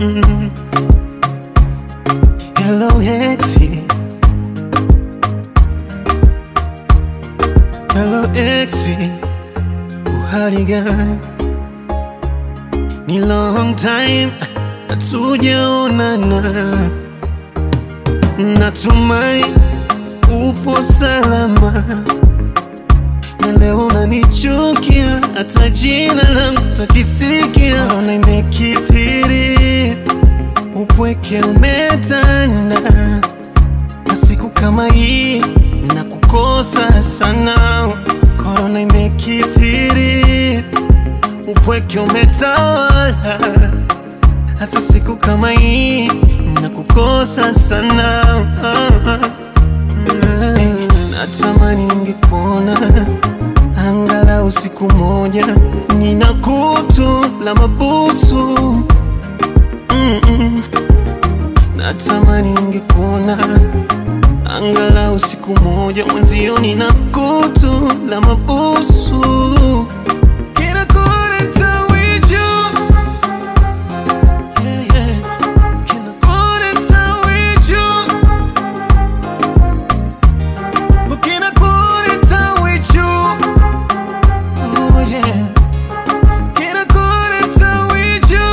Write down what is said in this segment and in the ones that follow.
Mm. Hello exi, hello exi, uhali gani? Ni long time hatujaonana, natumai upo salama na leo unanichukia, hata jina langu takisikia. Korona imekithiri, upweke umetanda, na siku kama hii na kukosa sana. Korona imekithiri, upweke umetawala, hasa siku kama hii na kukosa sana. Hey, natamani ningekuona angalau siku moja, nina kutu la mabusu Mm-mm. Natamani ningekuona angalau siku moja, mwenzio nina kutu la mabusu Kila kureta wiju Yeah, yeah. Kila kureta wiju Looking at good and time with you. Oh yeah. Get a good and time with you.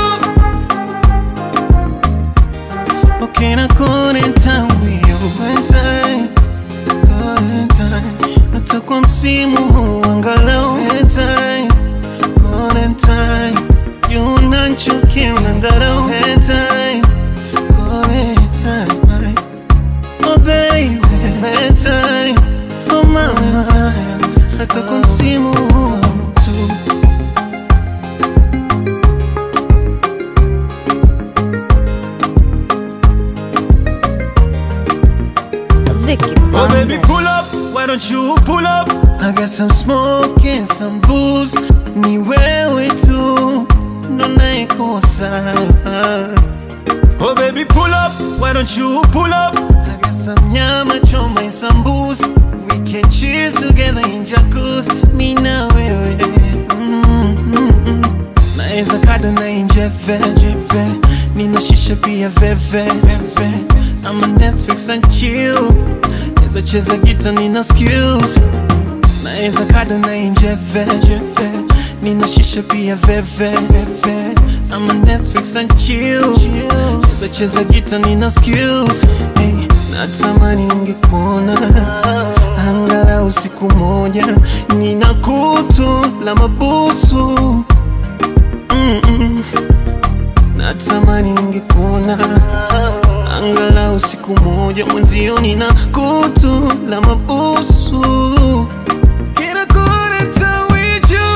Looking at good and time with you. Good time. Good time. Hata kwa msimu huu angalau good time. Good time. Unanchukia unangarau good time. Good time. Oh baby, that time, oh mama, hata kwa msimu huu tu. Vicky Oh baby, Banda. pull up, why don't you pull up? I got some smoke and some booze, ni wewe tu ndo naikosa. Oh baby, pull up, why don't you pull up? I got some nyama choma and some booze, we can chill together in jacuzzi, mi na wewe. Mm, mm, mm. Naeza kada na injeve jeve, nina shisha pia veve veve, ama Netflix and chill, naeza cheza gita nina skills Naeza kada na injeve jeve, nina shisha pia veve veve, ama Netflix and chill, naeza cheza gita nina skills hey, natamani ningekuona angalau siku moja, nina kutu la mabusu Mm-mm. Natamani ningekuona angalau siku moja, mwenzio nina kutu la mabusu Can I go to town with you?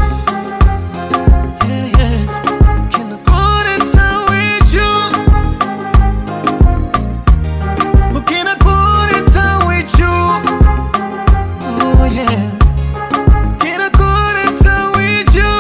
Yeah, yeah. Can I go to town with you? Oh, can I go to town with you? Oh yeah. Can I go to town with you?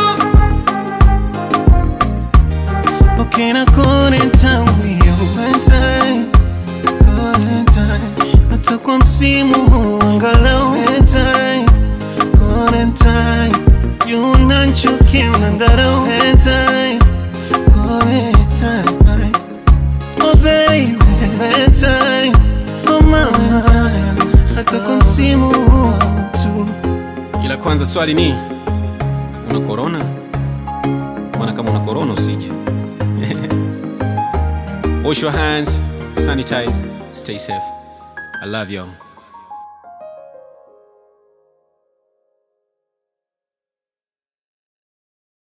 Oh, can I go in town with you one time? Go in time. Hata kwa msimu huu angalau one time. Go in time. Unanchukia unangarau one time. Go in time. Oh baby, one time. Oh mama, hata kwa msimu huu tu. ila kwanza swali ni una korona maana kama una korona usije wash your hands sanitize stay safe i love you